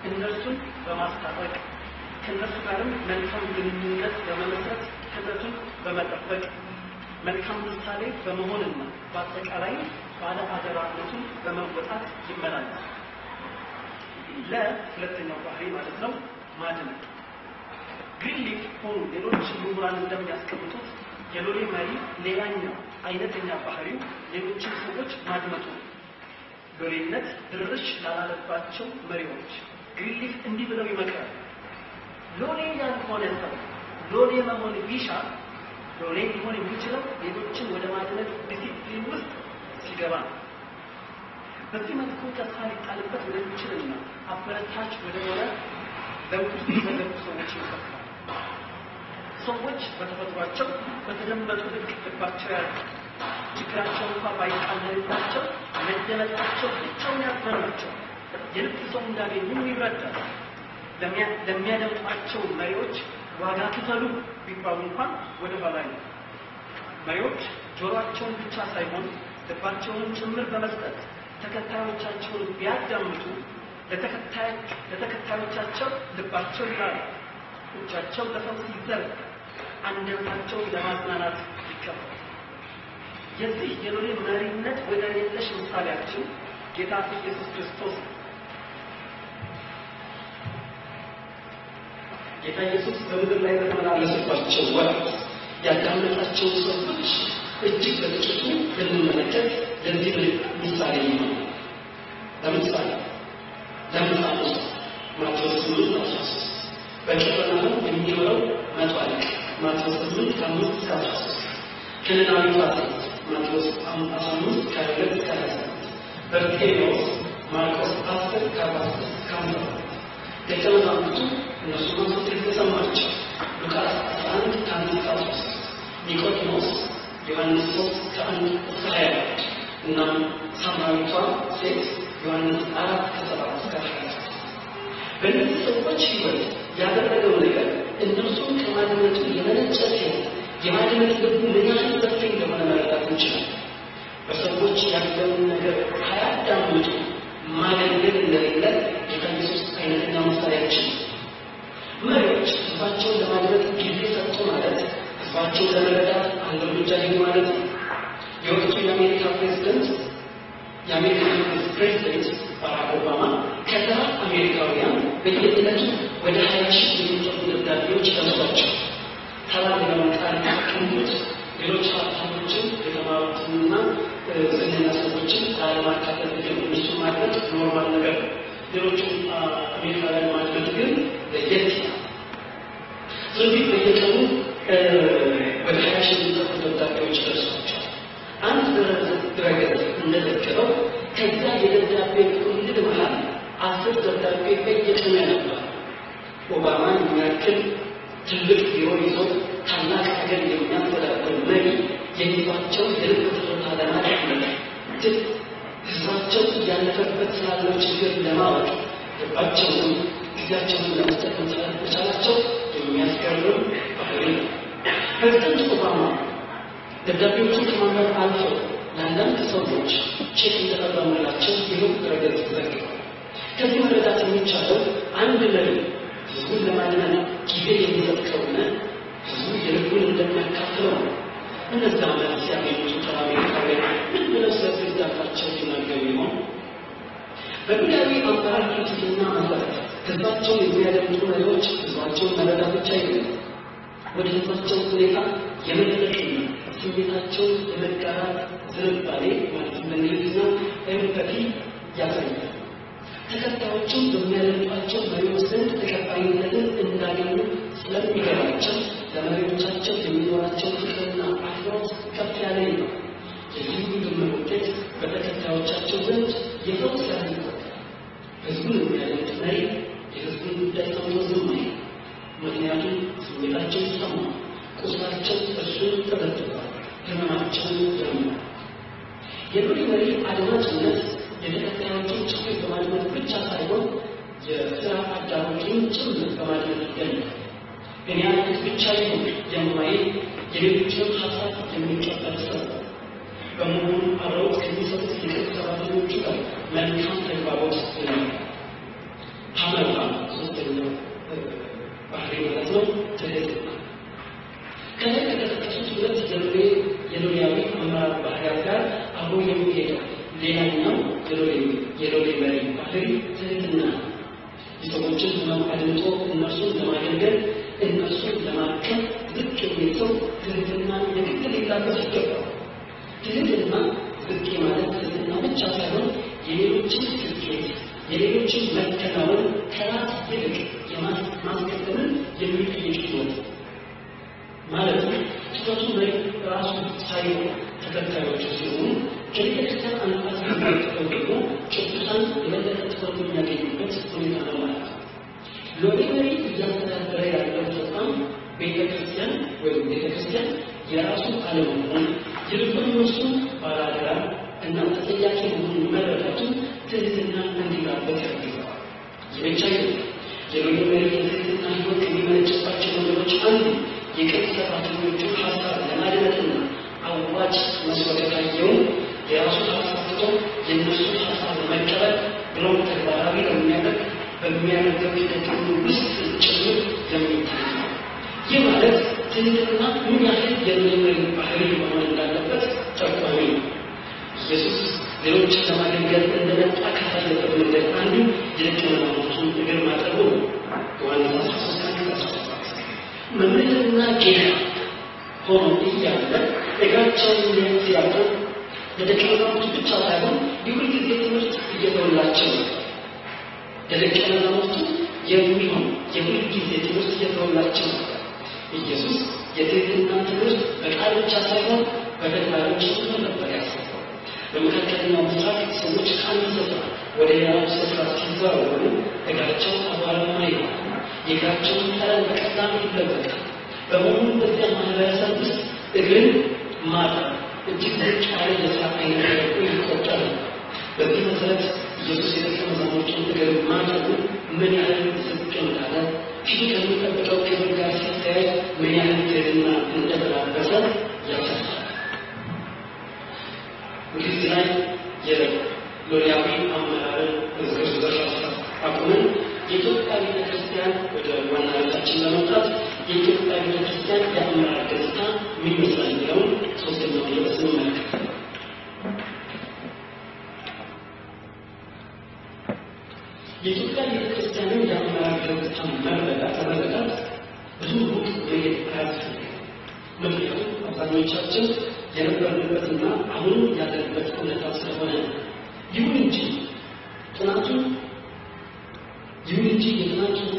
እነርሱን በማስታረቅ ከእነርሱ ጋርም መልካም ግንኙነት በመመስረት ህብረቱን በመጠበቅ መልካም ምሳሌ በመሆንና በአጠቃላይ ባለ አደራነቱን በመወጣት ይመላለስ። ለሁለተኛው ባህሪ ማለት ነው ማድነቅ። ግሪንሊፍ ሆኑ ሌሎች ምሁራን እንደሚያስቀምጡት የሎሌ መሪ ሌላኛው አይነተኛ ባህሪው ሌሎችን ሰዎች ማድመጡ ነው። ሎሌነት ድርሽ ላላለባቸው መሪዎች ግሪንሊፍ እንዲህ ብለው ይመክራል። ሎሌ ያልሆነ ሰው ሎሌ መሆን ቢሻ ሎሌ ሊሆን የሚችለው ሌሎችን ወደ ማድነቅ ዲሲፕሊን ውስጥ ሲገባ ነው። በዚህ መልኩ ተስፋ ሊጣልበት ወደሚችልና አበረታች ወደሆነ ለውጥ የተገቡ ሰዎች ይመሰክራል። ሰዎች በተፈጥሯቸው በተደመጡ ልክ ልባቸው ያለ ችግራቸው እንኳ ባይቃለልባቸው መደመጣቸው ብቻውን ያስመራቸዋል። የልብ ሰው እንዳገኙ ይረዳል። ለሚያደምጧቸው መሪዎች ዋጋ ክፈሉ ቢባሉ እንኳን ወደ ኋላ ነው። መሪዎች ጆሮአቸውን ብቻ ሳይሆን ልባቸውንም ጭምር በመስጠት ተከታዮቻቸውን ቢያዳምጡ ለተከታዮቻቸው ልባቸው ይላል፣ እጃቸው ለፈውስ ይዘረጋ፣ አንደበታቸውን ለማጽናናት ይከፈል። የዚህ የሎሌ መሪነት ወደር የለሽ ምሳሌያችን ጌታ ኢየሱስ ክርስቶስ ነው። ጌታ ኢየሱስ በምድር ላይ በተመላለሰባቸው ወቅት ያዳመጣቸው ሰዎች እጅግ በጥቂቱ ልንመለከት ለዚህ ምሳሌ ነው። ለምሳሌ ለምሳሌ ማቴዎስ ስምንት አስራ ሶስት በቅፍርናሆም የሚኖረው መቶ አለቃ ማቴዎስ ስምንት ከአምስት እስከ አስራ ሶስት ከነናዊቷ ሴት ማቴዎስ አስራ አምስት ከሁለት እስከ ሀያ ሰባት በርጤሜዎስ ማርቆስ አስር ከአርባ ስድስት እስከ ሃምሳ ሰባት ደቀ መዛሙርቱ እነሱ ማንሱት የተሰማቸው ሉቃስ 11 ከአንድ እስከ ሶስት ኒቆዲሞስ ዮሐንስ ሶስት ከአንድ እስከ ሀያ እና ሳምራዊቷ ሴት ዮሐንስ አራት ከሰባት እስከ ሀያ በእነዚህ ሰዎች ህይወት ያደረገው ነገር እነርሱን ከማድመጡ የመነጨ ሲሆን የማድመጥ ልቡ ምን ያህል ሰፊ እንደሆነ መረዳት እንችላል። በሰዎች ያለውን ነገር ሳያዳምጡ ማገልገል እንደሌለ ጌታ ኢየሱስ አይነተኛ ምሳሌያችን ነው። መሪዎች ህዝባቸውን ለማድመጥ ጊዜ ሰጡ ማለት ህዝባቸውን ለመረዳት አንድ እርምጃ ሄዱ ማለት ነው። የወቅቱ የአሜሪካ ፕሬዚደንት የአሜሪካ መንግስት ፕሬዚደንት ባራክ ኦባማ ከተራ አሜሪካውያን በየዕለቱ ወደ ሀያ ሺህ የሚጠጉ ደብዳቤዎች ደርሷቸው ተራ ሌላውን ቃል የሚጠቀሙት ሌሎች ሀብታሞችን የተማሩትንና ዝነኛ ሰዎችን ላለማካተት ግን እነሱ ማድረግ ኖርማል ነገር ነው። ሌሎቹ አሜሪካውያን ማድረግ ግን ለየት ይላል። ስለዚህ በየቀኑ ወደ ሀያ ሺህ የሚጠጉ ደብዳቤዎች ደርሷቸዋል። አንድ ድረገጽ እንደዘገበው ከዚያ የደብዳቤ ቁልል መሃል አስር ደብዳቤ በየቀኑ ያነባል። ኦባማን የሚያክል ትልቅ ቢሮ ይዞ ታላቅ ሀገር የሚያስተዳድር መሪ የሚሏቸው የልብ ትርታ ለማድረግ ግን ህዝባቸው እያለፈበት ስላለው ችግር ለማወቅ ልባቸውንም ጊዜያቸውን ለመስጠት መቻላቸው የሚያስገርም ባህሪ ነው። ፕሬዚደንት ኦባማ ደብዳቤዎቹን ከማንበብ አልፈው ለአንዳንድ ሰዎች ቼክ እንደቀረበላቸው ይኸው ድረገጽ ዘግቧል። ከዚህ መረዳት የሚቻለው አንድ መሪ ህዝቡን ለማድመን ጊዜ የሚሰጥ ከሆነ ህዝቡ የልቡን እንደሚያካፍለው ነው። እነዛ መልስ ያገኙት ተራ አሜሪካውያን ምን ብለው ስለ ፕሬዚዳንታቸው ይናገሩ ይሆን? በብሔራዊ አመራር ፍልስፍና መሰረት ህዝባቸውን የሚያደምጡ መሪዎች ህዝባቸውን መረዳት ብቻ አይደለም፣ ወደ ህዝባቸው ሁኔታ የመጠለቅና ስሜታቸውን የመጋራት ዝንባሌ ማለት በእንግሊዝኛው ኤምፐቲ ያሳያል። ተከታዮቹም በሚያደምጧቸው መሪዎች ዘንድ ተቀባይነትን እንዳገኙ ስለሚገባቸው ለመሪዎቻቸው የሚኖራቸው ፍቅርና አክብሮት ከፍ ያለ ነው። የዚህ ድምር ውጤት በተከታዮቻቸው ዘንድ የፈውስ ያህል ይቆጠራል። ህዝቡን የሚያደምጥ መሪ የህዝቡን ጉዳይ ሰምቶ ዝም አይልም። ምክንያቱም ስሜታቸው ይሰማል፣ ቁስላቸው እሱን ተበትቷል፣ ህመማቸውን ያምናል። የሎሌ መሪ አድማጭነት የተከታዮቹን ችግር በማድመጥ ብቻ ሳይሆን የስራ አጋሮቹን ጭምር በማድመጥ ይገኛል። እኔ ያልኩት ብቻ ይሁን የማይል የሌሎችንም ሀሳብ የሚቀበል ሰው በመሆኑ አብረውት ከሚሰሩት የቅርብ ሰራተኞቹ ጋር መልካም ተግባቦት ይኖራል። ሀመርሃ ነው ትህትና። ከላይ ከተጠቀሱት ሁለት የሎሌ የሎሌያዊ አመራር ባህሪያት ጋር አብሮ የሚሄደው ሌላኛው የሎሌ የሎሌ መሪ ባህሪ ትህትና ነው። የሰዎችን ህመም አድምጦ እነርሱን ለማገልገል እነርሱን ለማከም ዝቅ የሚል ሰው ትህትና የግድ ሊላበስ ይገባል። ትህትና ዝቅ ማለት ትህትና ብቻ ሳይሆን የሌሎችን ስኬት የሌሎችን መከናወን ከራስ ይልቅ የማስቀደምን የሚጠይቅ ህይወት ማለት ነው። ትኩረቱ መሪ ራሱ ሳይሆን ተከታዮቹ ሲሆኑ ከቤተክርስቲያን አንጻር የሚመለከተው ደግሞ ቅዱሳን የበለጠ ትኩረት የሚያገኙበት ሁኔታ ነው ማለት ነው። ሎሌ መሪ እያስተዳደረ ያለው ተቋም ቤተክርስቲያን ወይም ቤተክርስቲያን የራሱ አለመሆን ይልቁን እሱ ባላደራ እና ተጠያቂ መሆኑን መረዳቱ ትህትና እንዲራበት ያደርገዋል። ይህ ብቻ አይደለም። የሎሌ መሪ የትህትና ህይወት ከሚመነጭባቸው ነገሮች አንዱ የቅርብ ሰራተኞቹን ሀሳብ ለማድመጥና አዋጭ መስሎ ከታየውን የራሱን ሀሳብ ትቶ የእነሱን ሀሳብ ለመቀበል ብሎም ተግባራዊ ለሚያደርግ በሚያደርገው ሂደት ሁሉ ውስጥ ጭምር የሚታይ ነው። ይህ ማለት ትህትና ምን ያህል የመሪ ባህሪ መሆን እንዳለበት ጠቋሚ ነው። ኢየሱስ ሌሎችን ለማገልገል እንደመጣ ካሳየበት መንገድ አንዱ የደቀ መዛሙርቱን እግር ማጠቡ ነው። ዮሐንስ 13 17 መምህርና ጌታ ሆኖ እያለ እግራቸውን ሲያጥብ ለደቀ መዛሙርቱ ብቻ ሳይሆን የሁል ጊዜ ትምህርት እየተወላቸው ነው። ለደቀ መዛሙርቱ የሚሆን የሁል ጊዜ ትምህርት እየተወላቸው ነበር። ኢየሱስ የትህትና ትምህርት በቃል ብቻ ሳይሆን በተግባሮች ጭምር ነበር ያሰፋው። በመካከለኛው ምስራቅ ሰዎች ከአንድ ስፍራ ወደ ሌላው ስፍራ ሲዘዋወሩ እግራቸው አቧራማ ይሆናል። የእግራቸውን ጠረን በቀላሉ ይለወጣል። በመሆኑ በዚያ ማህበረሰብ ውስጥ እግርን ማጠብ እጅግ ዝቅ ያለ የስራ አይነት ተደርጎ ይቆጠር ነው። በዚህ መሰረት ኢየሱስ የደቀ መዛሙርቱን እግር ማጠቡ ምን ያህል ዝቅ እንዳለ ፊቱ ከሚጠብቀው ክብር ጋር ሲተያይ ምን ያህል ትህትና እንደተላበሰ ያሳያል። እንግዲህ ላይ የሎሪያዊ አመራርን ዝርዝር ሀሳብ አቁመን የኢትዮጵያ ቤተክርስቲያን ወደ ዋና ርዕሳችን ለመምጣት የኢትዮጵያ ቤተክርስቲያን የአመራር ገጽታ ምን ይመስላል የሚለውን ሶስተኛው ርዕስ እንመለከት። የኢትዮጵያ ቤተክርስቲያንን የአመራር ገጽታ መረዳት መረዳት ብዙ ሩቅ መሄድ አያስፈልግም። ምክንያቱም አብዛኞቻችን የነበርንበትና አሁን ያለንበት ሁኔታ ስለሆነ ነው። ይሁን እንጂ ጥናቱ ይሁን እንጂ የጥናቱ